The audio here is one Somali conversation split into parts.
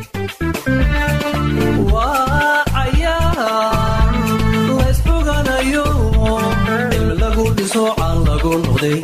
waa cayaar laysxuganayo cilmi lagu dhiso caan lagu noqday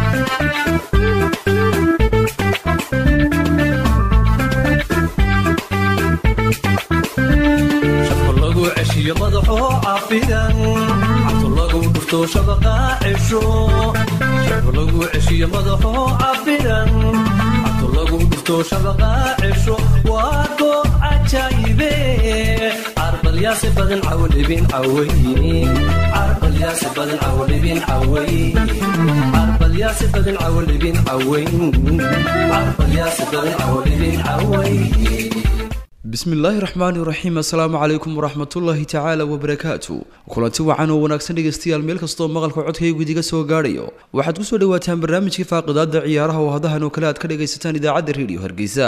shafka lagu ceshiyo madaxoo cafidan cabto lagu dhufto shabaqa cesho shafka lagu ceshiyo madaxoo cafidan cabto lagu dhufto shabaqa cesho waa goob cajaayibe carbalyaasi badan cawdhibin caway carbalyaasi badan cawdhibin caway carbalyaasi badan cawdhibin caway carbalyaasi badan cawdhibin caway bismillaahi raxmaani raxiim assalaamu calaykum waraxmatullaahi tacaala wabarakaatu kulanti wacan oo wanaagsan dhegaystayaal meel kastoo maqalka codkaygu idiga soo gaadhayo waxaad ku soo dhawaataan barnaamijkii faaqidaada ciyaaraha oo hadahan oo kale aad ka dhagaysataan idaacadda rediyo hargeysa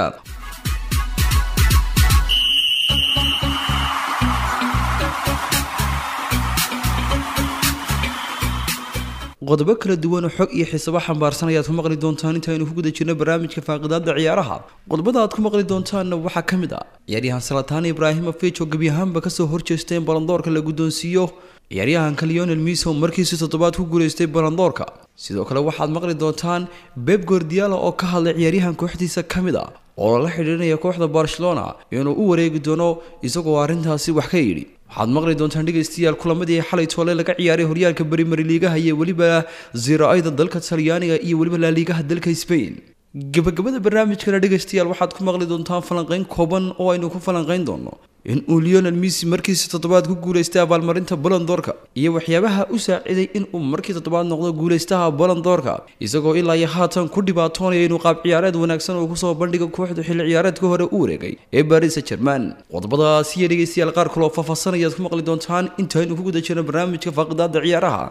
qodobo kala duwan oo xog iyo xiisabo xambaarsan ayaad ku maqli doontaan intaaynu ku guda jirno barnaamijka faaqidaada ciyaaraha qodobada aad ku maqli doontaanna waxaa ka mid ah ciyaaryahan salataan ibraahimovic oo gebi ahaanba kasoo horjeestay in balandoorka la guddoonsiiyo ciyaaryahanka leonel miso markiisii toddobaad ku guulaystay balandoorka sidoo kale waxaad maqli doontaan beb gordiala oo ka hadlay ciyaaryahan kooxdiisa ka mid a oo la xidhiidhinaya kooxda barcelona inuu u wareegi doono isagoo arrintaasi wax ka yidhi waxaad maqli doontaan dhegaystayaal kulamadii xalay toole laga ciyaaray horyaalka berimeri liigaha iyo weliba zira-ayda dalka talyaaniga iyo weliba laaliigaha dalka spain gabagabada barnaamijkana dhegaystayaal waxaad ku maqli doontaan falanqeyn kooban oo aynu ku falanqeyn doono in uu leonel missy markiisi toddobaad ku guulaystay abaalmarinta bolondoorka iyo waxyaabaha u saaciday in uu markii toddobaad noqdo guulaystaha bolondoorka isagoo ilaa iyo haatan ku dhibaatoonaya inuu qaab ciyaareed wanaagsan uu kusoo bandhiga kooxda xilli ciyaareedka hore u wareegay ee baris jerman qodobadaas iyo dhegaystayaal qaar kaloo faahfaahsanayaad ku maqli doontaan intaynu ku guda jirno barnaamijka faaqidaada ciyaaraha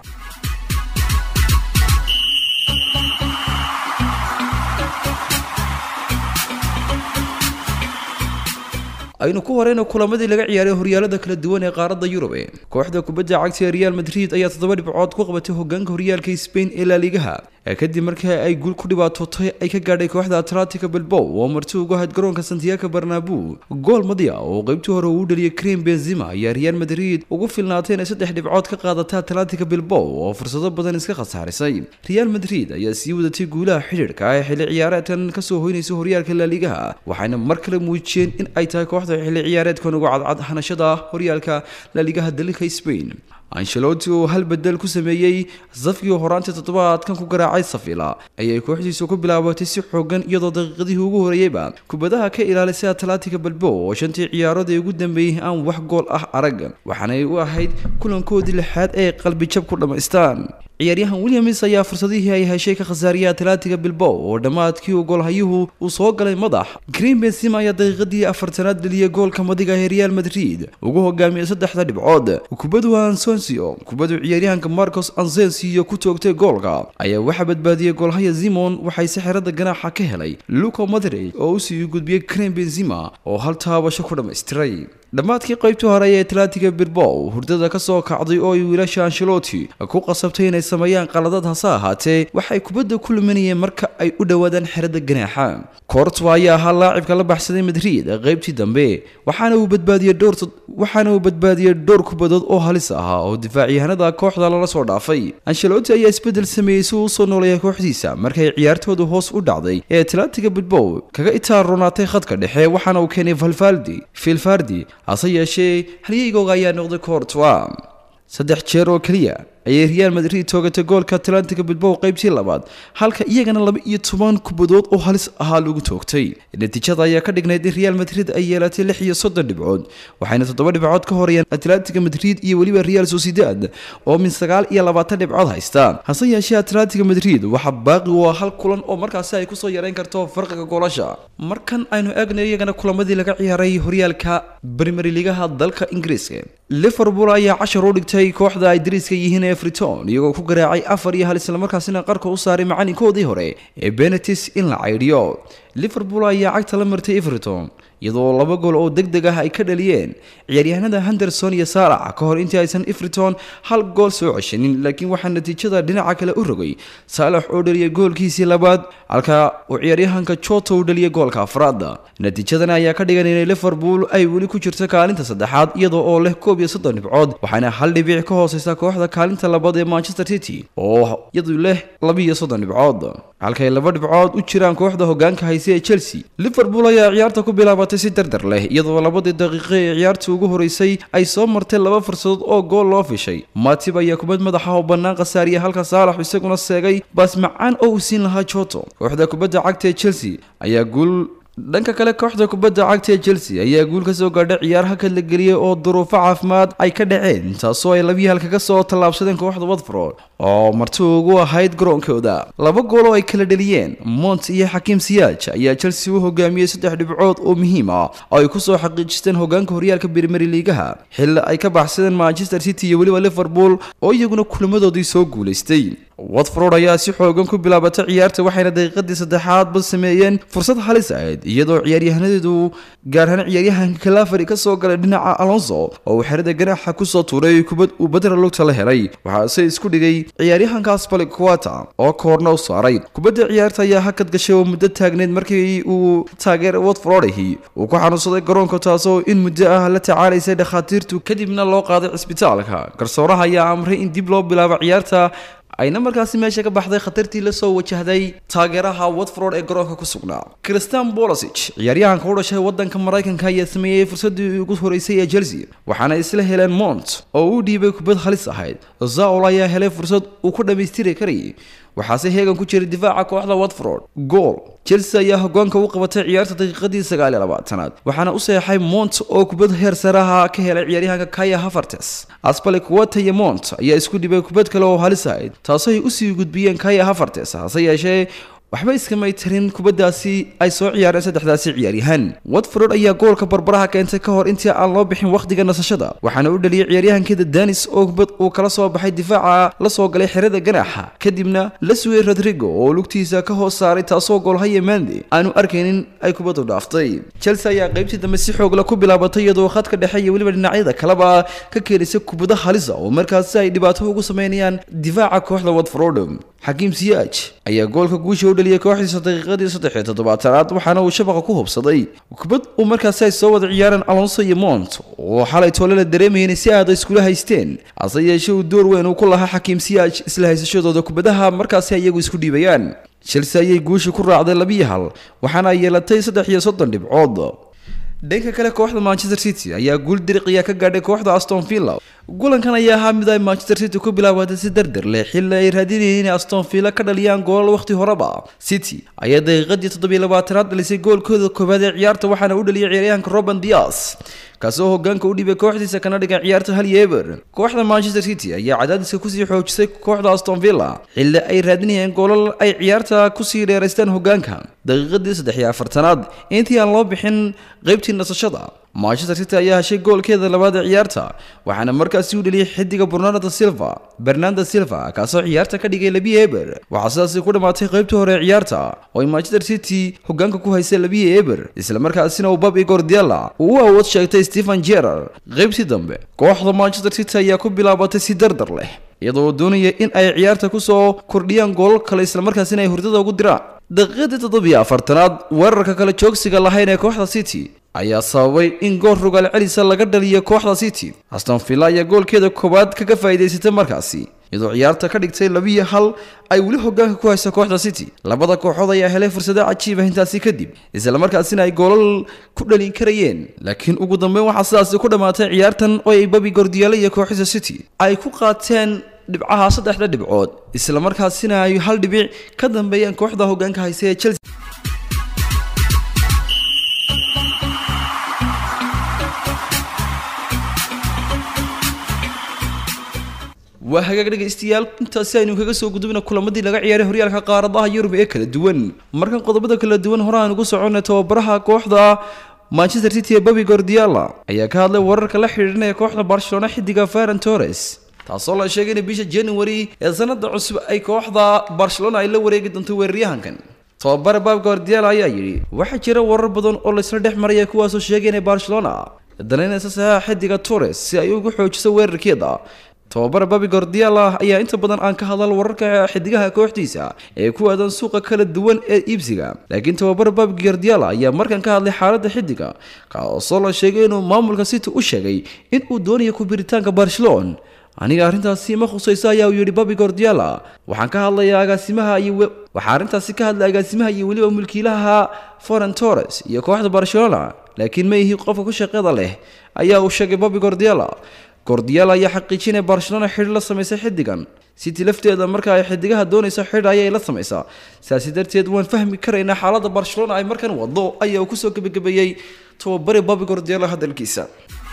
aynu ku horeyna kulamadii laga ciyaaray horyaalada kala duwan ee qaaradda yurub kooxda kubadda cagta ee real madrid ayaa toddoba dhibcood ku qabatay hogaanka horyaalka spain ee laaligaha kadib markii ay guul ku dhibaatootay ay ka gaadhay kooxda atlantica bilbow oo marti ugu ahayd garoonka santiago barnabu gool madya oo qeybtii hore uu dhaliyay krim benzima ayaa real madrid ugu filnaatay inay saddex dhibcood ka qaadatay atlantica bilbow oo fursado badan iska khasaarisay real madrid ayaa sii wadatay guulaha xidhiidhka ee xilli ciyaareedkan kasoo hoynaysa horyaalka laaligaha waxayna mar kale muujiyeen in ay tahay kooxda xilli ciyaareedkan ugu cadcad hanashada horyaalka laaligaha dalka spain ancelotti oo hal bedel ku sameeyey safkii horaantii toddobaadkan ku garaacay safila ayay kooxdiisu ku bilaabatay si xoogan iyadoo daqiiqadihii ugu horeeyeyba kubadaha ka ilaalisay atlantica balbo oo shantii ciyaarood ee ugu dambeeyey aan wax gool ah arag waxaanay u ahayd kulankoodii lixaad ee qalbijab ku dhammaystaan ciyaaryahan williams ayaa fursadihii ay heshay ka khasaariyay atlantica bilbow oo dhammaadkii uu goolhayuhu uu soo galay madax green benzima ayaa daqiiqadii afartanaad dheliyay goolka madiga ee real madrid ugu hogaamiyay saddexda dhibcood kubadu ansonsio kubadu ciyaaryahanka marcos ansensio ku toogtay goolka ayaa waxaa badbaadiyey goolhaya zimon waxay si xerada ganaaxa ka helay luco madrid oo usii gudbiyey green benzima oo hal taabasho ku dhammaystiray dhammaadkii qaybtii hore ee atlantica bilbow hurdada ka soo kacday oo ay wiilasha ancelotti ku qasabtay inay sameeyaan qaladad hase ahaatee waxay kubadda ku luminayeen marka ay u dhowaadaan xerada ganaaxa courtwa ayaa ahaa laacibka la baxsaday madrid qaybtii dambe waxaana uu badbaadiyey dhowr waxaana uu badbaadiyey dhowr kubadood oo halis ahaa oo difaacyahanada kooxda lala soo dhaafay ancelotti ayaa isbeddel sameeyey si uu usoo nooleeya kooxdiisa markay ciyaartoodu hoos u dhacday ee atlantica bilbow kaga itaaronaatay khadka dhexe waxaana uu keenay valvaldi filfardi hase yeeshee halyeygooga ayaa noqday courtwa saddex jeer oo keliya ayay real madrid toogatay goolka atlantica bilbow qaybtii labaad halka iyagana laba iyo toban kubadood oo halis ahaa lagu toogtay natiijada ayaa ka dhignayd in real madrid ay yeelatay lix iyo soddon dhibcood waxayna toddoba dhibcood ka horeeyaan atlantica madrid iyo weliba real sociedad oo min sagaal iyo labaatan dhibcood haysta hase yeeshee atlantica madrid waxaa baaqi u ah hal kulan oo markaasi ay kusoo yareyn karto farqiga goolasha markan aynu eegnayo iyagana kulamadii laga ciyaaray horyaalka primeri ligaha dalka ingiriiska liverpool ayaa cashar u dhigtay kooxda ay dariiska yihiin everton iyagoo ku garaacay afar iyo hal islamarkaasina qarka u saaray macalinkoodii hore ee benetis in la caydhiyo liverpool ayaa cagta la martay everton iyadoo laba gool oo deg deg ah ay ka dhaliyeen ciyaaryahanada henderson iyo saalax ka hor intii aysan ifriton hal gool soo ceshanin laakiin waxaa natiijada dhinaca kale u rogay saalax oo dhaliyay goolkiisii labaad halka uu ciyaaryahanka jota u dhaliyay goolka afraad natiijadan ayaa ka dhigan inay liverpool ay weli ku jirto kaalinta saddexaad iyadoo oo leh koob iyo soddon dhibcood waxaana hal dhibic ka hooseysa kooxda kaalinta labaad ee manchester city oo iyadu leh labiiyo soddon dhibcood halkay laba dhibcood u jiraan kooxda hogaanka hayse ee chelsea liverpool ayaa ciyaarta ku bilaabatay si dardar leh iyadoo labadii daqiiqo ee ciyaartii ugu horeysay ay soo martay laba fursadood oo gool loo fishay matib ayaa kubad madaxa oo bannaan khasaariya halka saalax isaguna seegay baas macaan oo uu siin lahaa joto kooxda kubadda cagta ee chelsea ayaa guul dhanka kale kooxda kubadda cagta ee chelsea ayaa guul ka soo gaadhay ciyaar hakad la geliyey oo duruufo caafimaad ay ka dhaceen taasoo ay labiyi halka ka soo tallaabsadeen kooxda watford oo marti ugu ahayd garoonkooda laba gool oo ay kala dheliyeen mont iyo xakiim siyaaj ayaa chelsea u hogaamiyey saddex dhibcood oo muhiim ah oo ay kusoo xaqiijisteen hogaanka horyaalka brimeri liigaha xilli ay ka baxsadeen manchester city iyo weliba liverpool oo iyaguna kulamadoodii soo guulaystay watford ayaa si xoogan ku bilaabatay ciyaarta waxayna daqiiqadii saddexaadba sameeyeen fursad halis ahayd iyadoo ciyaaryahaneedu gaar ahaan ciyaaryahanka kalafari ka soo galay dhinaca alonso oo uu xerada ganaaxa kusoo tuuray kubad uu badra lugta la helay waxaase isku dhigay ciyaaryahankaas balikuwata oo koorna u saaray kubadda ciyaarta ayaa hakad gashay oo muddo taagneyd markii uu taageera watfordahi uu ku xanuunsaday garoonka taasoo in muddo ah la tacaalaysay dhakhaatiirtu kadibna loo qaaday cisbitaalka garsooraha ayaa amray in dib loo bilaabo ciyaarta ayna markaasi meesha ka baxday khatartii lasoo wajahday taageeraha watford ee garoonka ku sugnaa christian bolosig ciyaaryahanka u dhashay wadanka maraykanka ayaa sameeyey fursadii ugu horeysay ee chelsea waxaana isla heleen mont oo u dhiibay kubad halis ahayd zaol ayaa helay fursad uu ku dhammaystiri karayay waxaase heegan ku jiray difaaca kooxda watford gool chelsea ayaa hogaanka u qabatay ciyaarta daqiiqadii sagaal iyo labaatanaad waxaana u seexay mont oo kubad heer saraha ka helay ciyaaryahanka kaya havertes aspalik wata iyo mont ayaa isku dhibay kubad kale oo halis ahayd taasoo ay usii gudbiyeen kaya havertes hase yeeshee waxba iskamay tarin kubaddaasi ay soo ciyaareen saddexdaasi ciyaaryahan watford ayaa goolka barbaraha keentay ka hor intii aan loo bixin wakhtiga nasashada waxaana u dhaliyay ciyaaryahankeeda danis oo kubad uu kala soo baxay difaaca la soo galay xerada ganaaxa kadibna la sugay rodrigo oo lugtiisa ka hoos saaray taasoo goolhaya mande aanu arkaynin ay kubaddu dhaaftay chelsea ayaa qaybtii dambe si xoogla ku bilaabatay iyadoo khadka dhexe iyo weliba dhinacyada kaleba ka keenaysa kubado halisa oo markaasi ay dhibaato ugu sameynayaan difaaca kooxda watford xakiim siyaaj ayaa goolka guusha u dhaliyay kooxdiisa daqiiqadii saddex iyo toddobaatanaad waxaana uu shabaqa ku hubsaday kubad uu markaasi ay soo wada ciyaareen alonso iyo mont oo xalay toole la dareemayeen si aada iskula haysteen hase yeeshee uu door weyn uu ku lahaa xakiim siyaaj isla haysashadooda kubadaha markaasi iyagu isku dhiibayaan chelsea ayay guusha ku raacday labiyo hal waxaana ay yeelatay saddex iyo soddon dhibcood dhanka kale kooxda manchester city ayaa guul diriqiya ka gaadhay kooxda aston villa gulankan ayaa ahaa mid ay manchester city ku bilaabatay si dardar leh xilli ay raadinayeen inay aston villa ka dhaliyaan goolal wakhti horeba city ayaa daqiiqadii toddobiyo labaatanaad dhalisay goolkooda koowaad ee ciyaarta waxaana u dhaliyay ciyaaryahanka roben dias kaasoo hogaanka u dhibay kooxdiisa kana dhigan ciyaarta hal yeeber kooxda manchester city ayaa cadaadiska kusii xoojisay kooxda aston villa xilli ay raadinayeen goolal ay ciyaarta kusii dheeraystaan hogaanka daqiiqadii saddex iyo afartanaad intii aan loo bixin qaybtii nasashada manchester city ayaa heshay goolkeeda labaad ee ciyaarta waxaana markaasi u dheliyay xidiga bernardo silva bernardo silva kaasoo ciyaarta ka dhigay labi eber waxaa sidaasi ku dhammaatay qaybtii hore ee ciyaarta oo ay manchester city hogaanka ku haysay labi eber islamarkaasina uu bab igor diala uu u awood sheegtay stephen jerar qaybtii dambe kooxda manchester city ayaa ku bilaabatay si dardar leh iyadoo doonaya in ay ciyaarta kusoo kordhiyaan goolal kale islamarkaasina ay hurdada ugu diraan daqiiqadii toddobiyo afartanaad weerarka kale joogsiga lahayn ee kooxda city ayaa sababay in gool rogaal celisa laga dhaliyo kooxda city aston villa ayaa goolkeeda koowaad kaga faa'iidaysatay markaasi iyadoo ciyaarta ka dhigtay labiyo hal ay weli hogaanka ku haysa kooxda city labada kooxood ayaa helay fursado cajiib ah intaasi kadib islamarkaasina ay goolal ku dhalin karayeen laakiin ugu dambeyn waxaa sidaasi ku dhammaatay ciyaartan oo ay babi gordiyaale iyo kooxda city ay ku qaateen dhibcaha saddexda dhibcood islamarkaasina ay hal dhibic ka dambeeyeen kooxda hogaanka haysa ee chelsea waa hagaag dhegaystayaal intaasi aynu kaga soo gudubna kulamadii laga ciyaaray horyaalka qaaradaha yurub ee kala duwan markan qodobada kala duwan hore aan ugu soconnay tababaraha kooxda manchester city ee babi gordiala ayaa ka hadlay wararka la xidhiidhinaya kooxda barcelona xidiga ferran torres taasoo la sheegay in bisha january ee sanada cusub ay kooxda barcelona ay la wareegi doonto weeraryahankan tababare baab guardiola ayaa yidhi waxaa jira warar badan oo laysla dhex maraya kuwaasoo sheegay inay barcelona danaynaysa saxaaxa xidiga torres si ay ugu xoojiso weerarkeeda tababare babi guardiola ayaa inta badan aan ka hadal wararka xidigaha kooxdiisa ee ku aadan suuqa kala duwan ee iibsiga laakiin tababare babi guardiola ayaa markan ka hadlay xaaladda xidiga kaasoo la sheegay inuu maamulka city u sheegay in uu doonayo ku biritaanka barcelona aniga arrintaasi ma khusayso ayaa uu yidhi babi guardiola waxaan ka hadlayaa agaasimaha iyo waxaa arrintaasi ka hadlay agaasimaha iyo weliba mulkiilaha foren torres iyo kooxda barcelona laakiin ma ihi qofka ku shaqada leh ayaa uu sheegay babi guardiola guardiola ayaa xaqiijinaya barcelona xidhi la samaysay xidigan city lafteeda marka ay xidigaha doonayso xidh ayay la samaysaa saasi darteed waan fahmi karaynaa xaaladda barcelona ay markan wado ayaa uu kusoo gebagabeeyey tababare babi guardiola hadalkiisa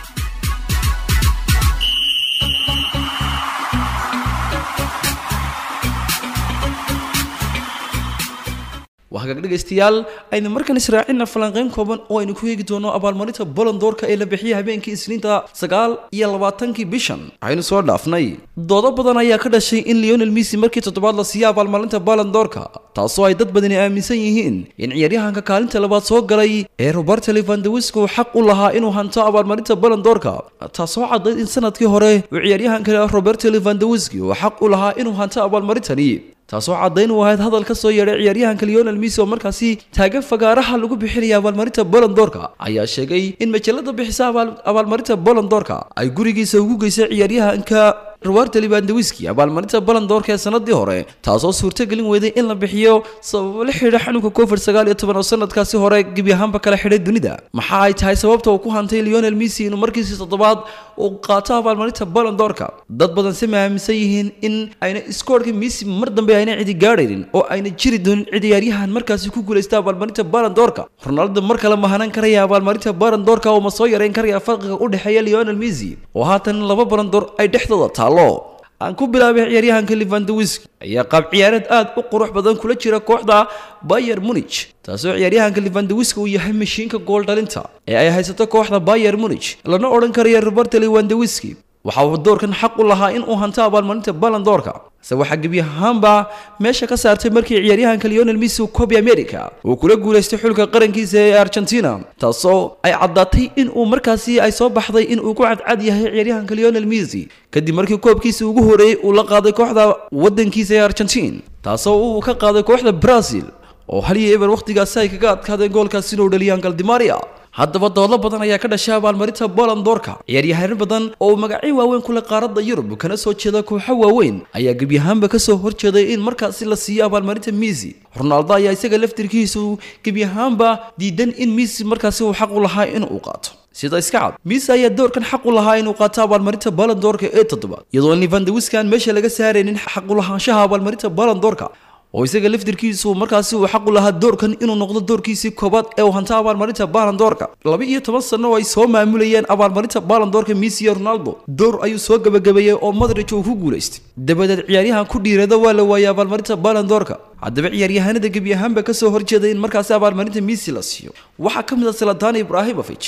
waa hagaag dhegaystayaal aynu markan israacina falanqeyn kooban oo aynu ku eegi doono abaalmarinta bolondoorka ee la bixiyay habeenkii isniinta sagaal iyo labaatankii bishan waxaynu soo dhaafnay doodo badan ayaa ka dhashay in leonel missy markii toddobaad la siiya abaalmarinta bolondoorka taasoo ay dad badani aaminsan yihiin in ciyaaryahanka kaalinta labaad soo galay ee roberto levandawiska uu xaq u lahaa inuu hanto abaalmarinta bolondoorka taasoo caddayd in sanadkii hore uu ciyaaryahanka roberto levandawiski uu xaq u lahaa inuu hanto abaalmarintani taasoo caddayn u ahayd hadal ka soo yeedhay ciyaaryahanka leonel missy oo markaasi taagan fagaaraha lagu bixinaya abaalmarinta bolondoorka ayaa sheegay in majalada bixisa abaalmarinta bolondoorka ay gurigiisa ugu geysay ciyaaryahanka roberto levandawiski abaalmarinta bolondoorka ee sanadii hore taasoo suurtagelin weyday in la bixiyo sababo la xidhiidha xanuunka covid sagaal iyo toban oo sanadkaasi hore gebi ahaanba kala xidhay dunida maxa ay tahay sababta uu ku hantay leonel missy inuu markiisii toddobaad uu qaato abaalmarinta bolondoorka dad badan si ma aaminsan yihiin in ayna iskoorhka missy mar dambe ayna cidi gaadhaynin oo ayna jiri doonin ciyaaryahan markaasi ku guulaysta abaalmarinta bolondoorka ronaldo mar kale mahanan karaya abaalmarinta bolondoorka oo ma soo yareyn karaya farqiga u dhexeeya leonel missy oo haatan laba bolondoor ay dhexdooda taalo aan ku bilaabay ciyaaryahanka levandawiski ayaa qaab ciyaareed aad u qurux badan kula jira kooxda bayer munich taasoo ciyaaryahanka levandawiski uu yahay mashiinka gool dhalinta ee ay haysato kooxda bayer munich lana odhan karaya roberto levandawiski waxa uu doorkan xaq u lahaa in uu hanto abaalmarinta balondoorka se waxaa gebi ahaanba meesha ka saartay markii ciyaaryahanka leonel missy cobi america uu kula guulaystay xulka qarankiisa ee argentina taasoo ay caddaatay in uu markaasi ay soo baxday in uu ku cadcad yahay ciyaaryahanka leonel missy kadib markii koobkiisa ugu horeeyey uu la qaaday kooxda waddankiisa ee argentin taasoo uu ka qaaday kooxda brazil oo hal iyo eber wakhtigaasi ay kaga adkaadeen goolkaas inuu dhaliyaan galdimaria haddaba doodo badan ayaa ka dhashay abaalmarinta bolondoorka ciyaaryahaano badan oo magacyo waaweyn kule qaaradda yurub kana soo jeeda kooxo waaweyn ayaa gebi ahaanba kasoo horjeeday in markaasi la siiyo abaalmarinta missy ronaldo ayaa isaga laftirkiisu gebi ahaanba diidan in missy markaasi uu xaq u lahaa in uu qaato sida iska cad missy ayaa doorkan xaq u lahaa inuu qaato abaalmarinta bolondoorka ee toddobaad iyadoo levandawiski aan meesha laga saaraynin xaq u lahaanshaha abaalmarinta bolondoorka oo isaga laftirkiisu markaasi uu xaq u lahaa doorkan inuu noqdo doorkiisii koobaad ee uu hanta abaalmarinta baalandoorka laba iyo toban sano oo ay soo maamulayeen abaalmarinta baalandoorka missy iyo ronaldo door ayuu soo gabagabeeyey oo madrij uu ku guulaystay dabadeed ciyaaryahan ku dhiirada waa la waayay abaalmarinta baalandoorka haddaba ciyaaryahanada gebi ahaanba kasoo horjeeday in markaasi abaalmarinta missy la siiyo waxaa ka mid ah saladaan ibrahimovic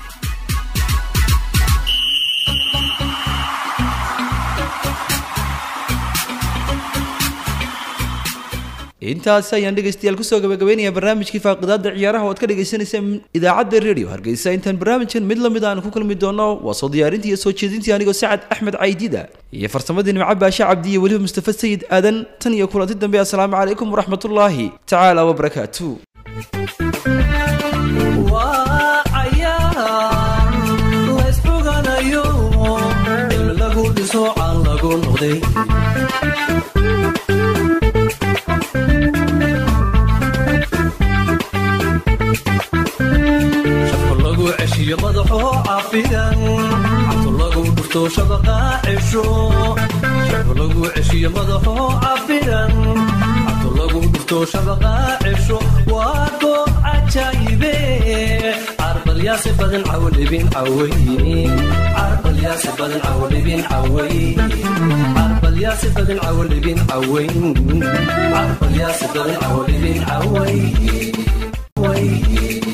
intaasi ayaan dhegaystayaal kusoo gabagabeynaya barnaamijkii faaqidaada ciyaaraha oo ad ka dhagaysanayseen idaacadda radio hargeysa intaan barnaamijkan mid lamid aan ku kulmi doono waa soo diyaarintii iyo soo jeedintii anigoo sacad axmed caydida iyo farsamadii nimco baashe cabdi iyo weliba mustafa sayid aadan tan iyo kulanti dambe assalaamu calaykum waraxmatullaahi tacaala wabarakaatu waa cayaar laysxuganayo in lagu dhiso aan lagu noqday shaqo lagu ceshiyo madaxoo cafidan cabto lagu dhufto shabaqa cesho shaqo lagu ceshiyo madaxoo cafidan cabto lagu dhufto shabaqa cesho waa goob cajaayibe carbalyaasi badan cawlibin caway carbalyaasi badan cawlibin caway carbalyaasi badan cawlibin caway carbalyaasi badan cawlibin caway way